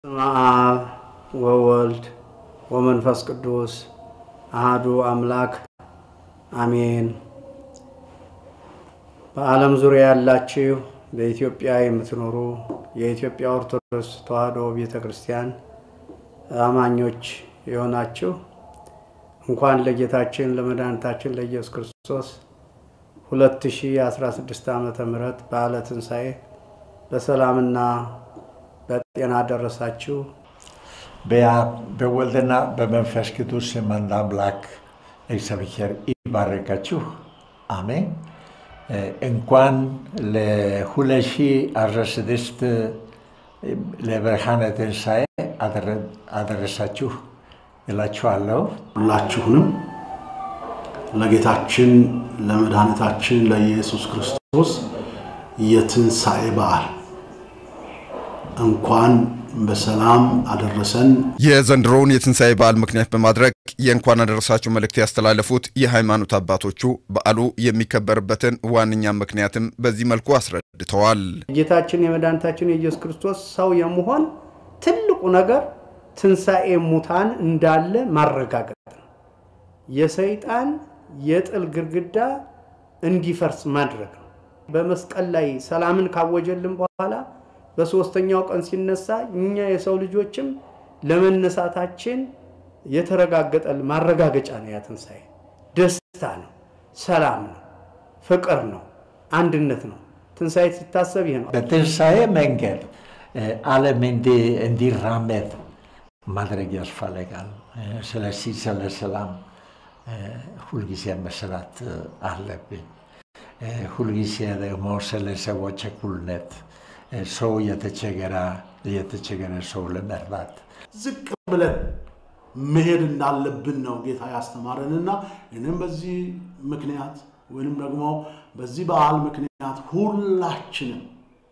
በስመ አብ ወወልድ ወመንፈስ ቅዱስ አሃዱ አምላክ አሜን። በዓለም ዙሪያ ያላችሁ በኢትዮጵያ የምትኖሩ የኢትዮጵያ ኦርቶዶክስ ተዋሕዶ ቤተ ክርስቲያን አማኞች የሆናችሁ እንኳን ለጌታችን ለመድኃኒታችን ለኢየሱስ ክርስቶስ 2016 ዓመተ ምህረት በዓለ ትንሣኤ በሰላምና በጤና ደረሳችሁ። በአብ በወልድና በመንፈስ ቅዱስ ስም አንድ አምላክ እግዚአብሔር ይባረካችሁ። አሜን። እንኳን ለ2016 ለብርሃነ ትንሣኤ አደረሳችሁ እላችኋለሁ። ሁላችሁንም ለጌታችን ለመድኃኒታችን ለኢየሱስ ክርስቶስ የትንሣኤ በዓል እንኳን በሰላም አደረሰን። የዘንድሮውን የትንሣኤ በዓል ምክንያት በማድረግ የእንኳን አደረሳችሁ መልእክት ያስተላለፉት የሃይማኖት አባቶቹ በዓሉ የሚከበርበትን ዋነኛ ምክንያትም በዚህ መልኩ አስረድተዋል። የጌታችን የመድኃኒታችን የኢየሱስ ክርስቶስ ሰው የመሆን ትልቁ ነገር ትንሣኤ ሙታን እንዳለ ማረጋገጥ ነው። የሰይጣን የጥል ግድግዳ እንዲፈርስ ማድረግ ነው። በመስቀል ላይ ሰላምን ካወጀልን በኋላ በሶስተኛው ቀን ሲነሳ እኛ የሰው ልጆችም ለመነሳታችን የተረጋገጠ ማረጋገጫ ነው። ያ ትንሣኤ ደስታ ነው፣ ሰላም ነው፣ ፍቅር ነው፣ አንድነት ነው። ትንሣኤ ሲታሰብ ይሄ ነው። በትንሣኤ መንገድ ዓለም እንዲራመድ ማድረግ ያስፈልጋል። ስለዚህ ስለ ሰላም ሁልጊዜ መስራት አለብን። ሁልጊዜ ደግሞ ስለ ሰዎች እኩልነት ሰው የተቸገረ የተቸገረ ሰው ለመርዳት ዝቅ ብለን መሄድ እንዳለብን ነው ጌታ ያስተማረንና እኔም በዚህ ምክንያት ወይንም ደግሞ በዚህ በዓል ምክንያት ሁላችንም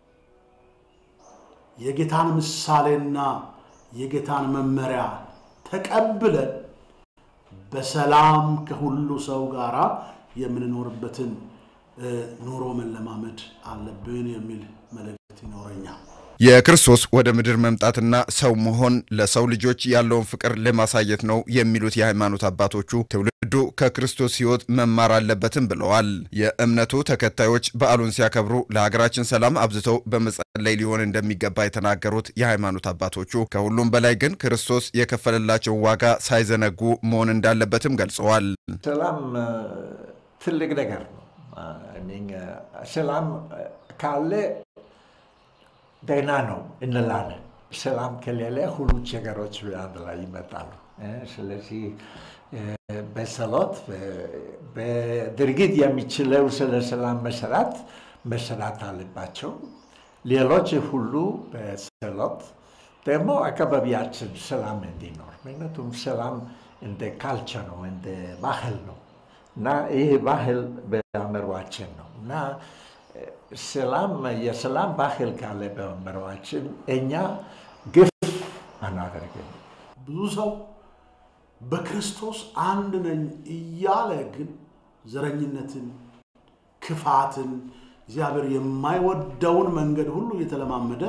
የጌታን ምሳሌና የጌታን መመሪያ ተቀብለን በሰላም ከሁሉ ሰው ጋር የምንኖርበትን ኑሮ መለማመድ አለብን የሚል መልእክት ይኖረኛል። የክርስቶስ ወደ ምድር መምጣትና ሰው መሆን ለሰው ልጆች ያለውን ፍቅር ለማሳየት ነው የሚሉት የሃይማኖት አባቶቹ ትውልዱ ከክርስቶስ ሕይወት መማር አለበትም ብለዋል። የእምነቱ ተከታዮች በዓሉን ሲያከብሩ ለሀገራችን ሰላም አብዝተው በመጸለይ ሊሆን እንደሚገባ የተናገሩት የሃይማኖት አባቶቹ ከሁሉም በላይ ግን ክርስቶስ የከፈለላቸውን ዋጋ ሳይዘነጉ መሆን እንዳለበትም ገልጸዋል። ሰላም ትልቅ ነገር ነው። ሰላም ካለ ደህና ነው እንላለን። ሰላም ከሌለ ሁሉ ችግሮች አንድ ላይ ይመጣሉ። ስለዚህ በጸሎት በድርጊት የሚችለው ስለ ሰላም መሰራት መሰራት አለባቸው። ሌሎች ሁሉ በጸሎት ደግሞ አካባቢያችን ሰላም እንዲኖር ምክንያቱም ሰላም እንደ ካልቸር ነው፣ እንደ ባህል ነው እና ይህ ባህል በአእምሯችን ነው እና ሰላም የሰላም ባህል ካለ በአእምሯችን እኛ ግፍ አናደርግም። ብዙ ሰው በክርስቶስ አንድ ነኝ እያለ ግን ዘረኝነትን፣ ክፋትን፣ እግዚአብሔር የማይወደውን መንገድ ሁሉ እየተለማመደ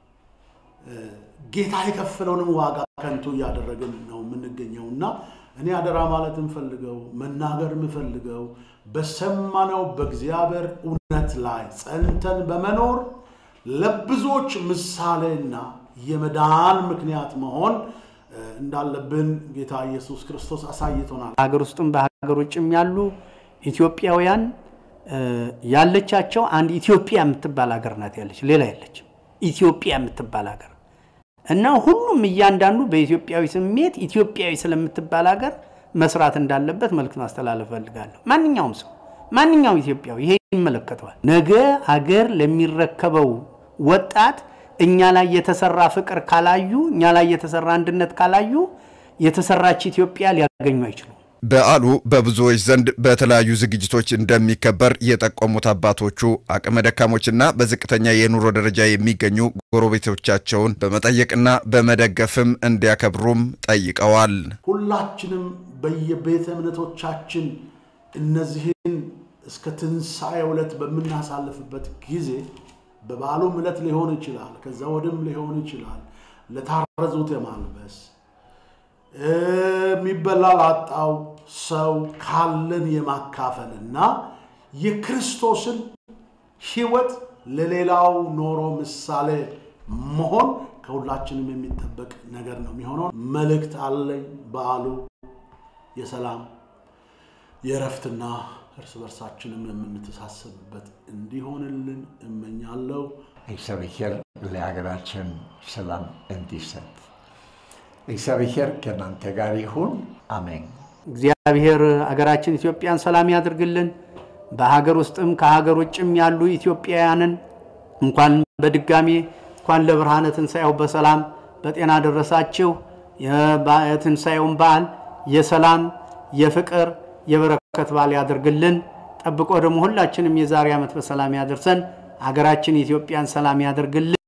ጌታ የከፈለውንም ዋጋ ከንቱ እያደረግን ነው የምንገኘው እና እኔ አደራ ማለት የምፈልገው መናገር የምፈልገው በሰማነው በእግዚአብሔር እውነት ላይ ጸንተን በመኖር ለብዙዎች ምሳሌና የመዳን ምክንያት መሆን እንዳለብን ጌታ ኢየሱስ ክርስቶስ አሳይቶናል። ሀገር ውስጥም በሀገር ውጭም ያሉ ኢትዮጵያውያን ያለቻቸው አንድ ኢትዮጵያ የምትባል ሀገር ናት ያለች፣ ሌላ የለችም። ኢትዮጵያ የምትባል ሀገር እና ሁሉም እያንዳንዱ በኢትዮጵያዊ ስሜት ኢትዮጵያዊ ስለምትባል ሀገር መስራት እንዳለበት መልዕክት ማስተላለፍ ፈልጋለሁ። ማንኛውም ሰው ማንኛውም ኢትዮጵያዊ ይሄ ይመለከተዋል። ነገ ሀገር ለሚረከበው ወጣት እኛ ላይ የተሰራ ፍቅር ካላዩ፣ እኛ ላይ የተሰራ አንድነት ካላዩ የተሰራች ኢትዮጵያ ሊያገኙ አይችሉም። በዓሉ በብዙዎች ዘንድ በተለያዩ ዝግጅቶች እንደሚከበር የጠቆሙት አባቶቹ አቅመ ደካሞችና በዝቅተኛ የኑሮ ደረጃ የሚገኙ ጎረቤቶቻቸውን በመጠየቅና በመደገፍም እንዲያከብሩም ጠይቀዋል። ሁላችንም በየቤተ እምነቶቻችን እነዚህን እስከ ትንሣኤ ዕለት በምናሳልፍበት ጊዜ በበዓሉም ዕለት ሊሆን ይችላል፣ ከዛ ወድም ሊሆን ይችላል። ለታረዙት የማልበስ የሚበላ ላጣው ሰው ካለን የማካፈልና የክርስቶስን ሕይወት ለሌላው ኖሮ ምሳሌ መሆን ከሁላችንም የሚጠበቅ ነገር ነው የሚሆነው። መልእክት አለኝ። በዓሉ የሰላም የእረፍትና እርስ በርሳችንም የምንተሳሰብበት እንዲሆንልን እመኛለሁ። እግዚአብሔር ለሀገራችን ሰላም እንዲሰጥ እግዚአብሔር ከእናንተ ጋር ይሁን። አሜን። እግዚአብሔር አገራችን ኢትዮጵያን ሰላም ያድርግልን። በሀገር ውስጥም ከሀገር ውጭም ያሉ ኢትዮጵያውያንን እንኳን በድጋሜ እንኳን ለብርሃነ ትንሣኤው በሰላም በጤና ደረሳችሁ። የትንሣኤውን በዓል የሰላም የፍቅር የበረከት በዓል ያደርግልን። ጠብቆ ደግሞ ሁላችንም የዛሬ ዓመት በሰላም ያደርሰን። አገራችን ኢትዮጵያን ሰላም ያደርግልን።